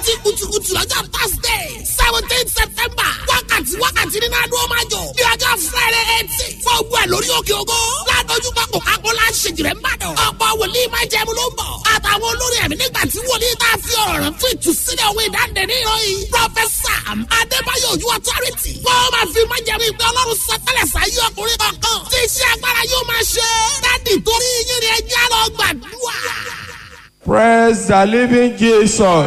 láti kùtùkùtù lọ́jọ́ thursday seventeen september wákàtí wákàtí nínú adó máa jọ ní ọjọ́ friday eighteen fún ogun ẹ̀ lórí òkè ògo ládójú pápọ̀ akọ́lá ṣèjìrẹ́ ń bàdàn ọ̀pọ̀ wòlíì máa jẹun ló ń bọ̀ àtàwọn olórí ẹ̀mí nígbà tí wòlíì tá a fi ọ̀rọ̀ rẹ̀ fún ìtúsílẹ̀ òwe ìdáǹdè ní ìròyìn prọfẹsà adébáyọ̀ ojú authority wọ́n máa fi máa jẹun ìgbẹ́ ọlọ́run sọtẹ́lẹ̀ sáyé ọkùnrin kankan tí iṣẹ́ agbára yóò máa ṣe dádì torí yín ni ẹjẹ́ lọ gbàdúrà. praise the living jesus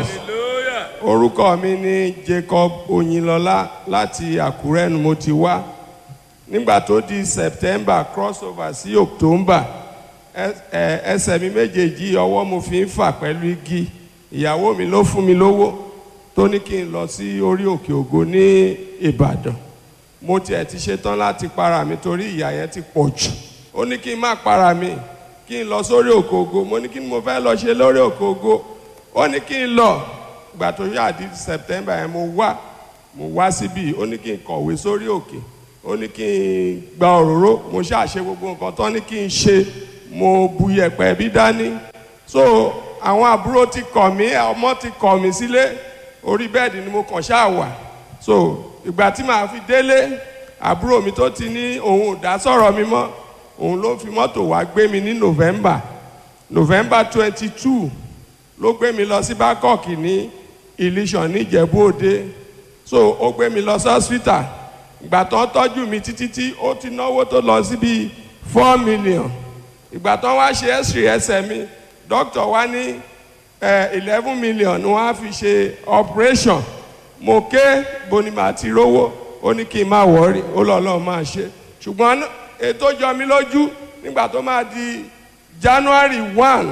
orúkọ mi ni jacob oyinlọlá láti àkúrẹ́ ni mo ti wá nígbà tó di september crossover sí october ẹ- ẹ- ẹsẹ̀ mi méjèèjì ọwọ́ mo fi ń fà pẹ̀lú igi ìyàwó mi ló fún mi lówó tó ní kí n lọ sí orí òkè ògo ní ìbàdàn mo tiẹ̀ ti ṣetán láti para mi torí ìyà yẹn ti pọ̀ jù ó ní kí n má para mi kí n lọ sórí òkè ògo mo ní kí ni mo fẹ́ lọ ṣe lórí òkè ògo ó ní kí n lọ ìgbà tó yá di september yẹn mo wá mo wá síbí ó ní kí n kọ̀wé sórí òkè ó ní kí n gba òróró mo ṣàṣe gbogbo nǹkan tó ní kí n ṣe mo bu yẹ̀pẹ̀ bí dání so àwọn àbúrò ti kọ̀ mí ọmọ ti kọ̀ mí sílé orí bẹ́ẹ̀dì ni mo kàn ṣáà wà so ìgbà tí màá fi délé àbúrò mi tó ti ní òun ò dá sọ̀rọ̀ mi mọ́ òun ló fi mọ́tò wá gbé mi ní november november twenty two ló gbé mi lọ sí bangkok ní ilésàn níjẹ̀bú òde so ó gbé mi lọ sí hospital ìgbà tó ń tọ́jú mi títí tí ó ti náwó tó lọ sí bíi four million ìgbà tó ń wá ṣe x-ray ẹsẹ̀ mi doctor wá ní eleven million ni wọ́n á fi ṣe operation mo ké boni màá ti rówó ó ní kí n má wọ́ọ̀rì ó lọ́ lọ́ọ́ máa ṣe ṣùgbọ́n ètò jọ mi lójú nígbà tó máa di january one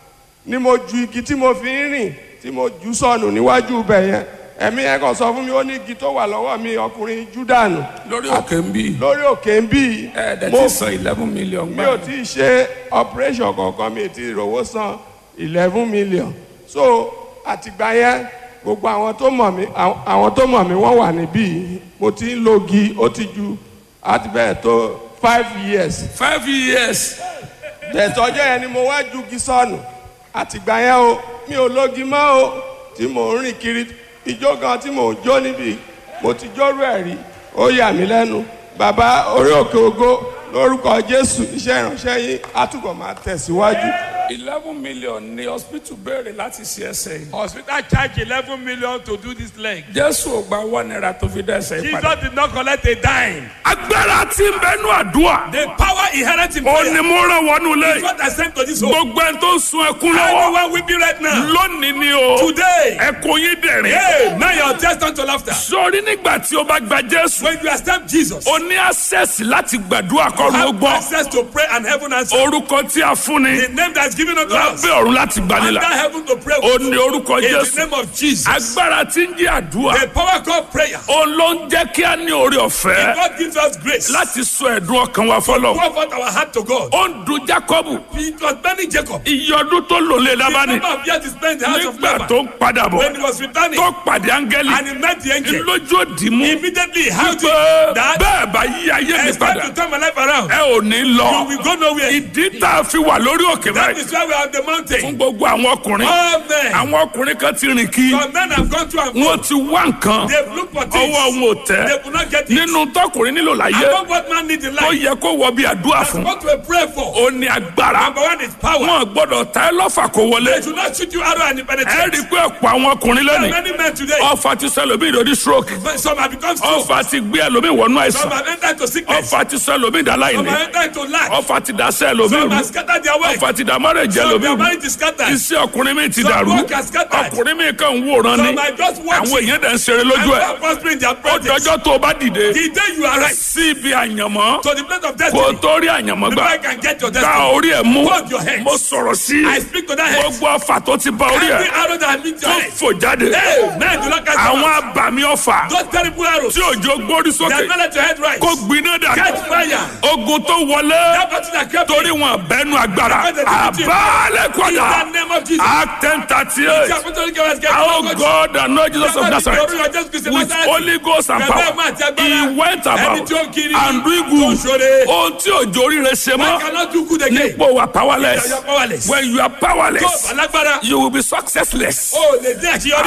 ni mo ju igi tí mo fi ń rìn tí mo jù sọnù níwájú ibẹ̀ yẹn ẹ̀mí yẹn kàn sọ fún mi ó ní igi tó wà lọ́wọ́ mi ọkùnrin júdànù lórí òkè ń bí lórí òkè ń bí ẹ̀ẹ́dẹ̀ mo ti san eleven million mi ò tí ì ṣe operation kankan mi ò tí ì rówó san eleven million so àtìgbà yẹn gbogbo àwọn tó mọ̀ mí àwọn- àwọn tó mọ̀ mí wọ́n wà níbí mo ti ń lo gi ó ti ju àti bẹ́ẹ̀ tó five years five years tẹ̀tọ́jọ́ yẹn ni mo wá ju gi sọnù àtìgbà yẹn o mi ò lógi mọ́ o tí mò ń rìn kiri ijó kan tí mò ń jó níbi mo ti jórú ẹ̀ rí ó yà mí lẹ́nu bàbá orí òkè ògo lórúkọ jésù iṣẹ́ ìránṣẹ́ yín àtúbọ̀ máa tẹ̀síwájú. eleven million ni hospital béèrè láti ṣe ẹsẹ̀ yìí. Hospital charge 11 million to do this leg. jésù ò gba one naira tó fi dẹ́sẹ̀ yìí padà. Jesus did not collect a dime. agbára tí ń bẹnu àdúrà The power inherent in ó prayer ní mo ràn wọnú is lé what I sent to this home. gbogbo ẹni tó ń sun ẹkún lọ́wọ́ Anyone weeping right now, lónìí ni o today, ẹkún yín dẹ̀rín. hey, now your test unto laughter. sórí nígbà tí o bá gba jésù When you accept Jesus, o ní access láti gbàdúrà you kọ́run ó have gbọ́ access to pray and heaven answer. orúkọ tí a fún ni The name that is given unto us, lábẹ́ ọ̀run láti under gbanilà heaven to pray o with. ní orúkọ In the jésù name of Jesus. agbára tí ń jẹ́ àdúrà The power called prayer. o ló ń jẹ́ kí a ní orí ọ̀fẹ́ God gives us grace. láti sọ ẹ̀dùn ọkàn wa fọlọ́ Pour forth our heart to God. ó ń dun jacob It was burning Jacob. iye ọdún tó lò lé The lábánì number of years he spent in the house of nígbà Laban. tó ń padà bọ̀ When he was returning, tó pàdé áńgẹ́lì and he met the angel. lójú òdì mú Immediately he held pé it that bẹ́ẹ̀ bá yí ayé mi it's time padà to turn my life around. ẹ ò ní lọ You will go nowhere. ìdí tá a fi wà lórí òkè That báyìí is why we are on the fún mountain. gbogbo àwọn ọkùnrin All men, àwọn ọkùnrin kan ti rìn kí some men have gone through and wọn ti wá nǹkan they've looked for ọwọ́ things. wọn ò tẹ́ They could not get it. nínú tọkùnrin nílò láyé Above what man needs in tó life. yẹ kó wọ bí àdúrà That's fún what we pray for. ó ní agbára Number one is power. wọn gbọ́dọ̀ ta ẹ lọ́fà kó wọlé They should not shoot you arrow and it ẹ rí i penetrate. pé ọ̀pọ̀ àwọn ọkùnrin There are lónìí many men today. ọfà ti sọ ẹlòmíì lórí stroke Some have become strong. ọfà ti gbé ẹlòmíì wọnú Some àìsàn have entered to sickness. ọfà ti sọ ẹlòmíì dá Some láìní have entered to lack. ọfà ti dá sẹ́ ẹlòmíì Some rú have scattered their work. ọfà ti dá mọ́rẹ̀jẹ̀ Some ẹlòmíì their rú mind is scattered. iṣẹ́ ọkùnrin mi ti Some dàrú work has scattered. ọkùnrin mi kàn ń wòran ni Some are just àwọn watching. èèyàn dẹ̀ ń ṣeré And lójú ẹ̀ God prospering their ó projects. dọjọ́ tó o bá dìde The day you are right sí ibi àyànmọ́ to the place of kó o destiny, tó rí àyànmọ́ the gbà I can get your gba destiny. orí ẹ̀ mú Hold your hands. mo sọ̀rọ̀ sí I speak to that head. gbogbo ọfà tó ti bá orí Every ẹ̀ arrow that has been to tó your head. fò jáde Hey, man, do not catch àwọn them. abàmì ọfà Those terrible arrows. tí òjò gbórí They sókè have not let your head rise. kó gbiná dà Catch fire. ogun tó wọlé That battle that kept torí wọn bẹnu agbára àbálẹ̀ In kọ́dà the name of Jesus. act ten thirty eight The apostolic was getting how focused. God and Lord Jesus of Nazareth with Nazareth. Holy Ghost and power he went about and doing good ohun tí òjò oríire ṣe I mọ́ cannot do good again. nípò wà You powerless are powerless. when you are Tó powerless alágbára. you will be successless. O lè dín àṣeyọrí.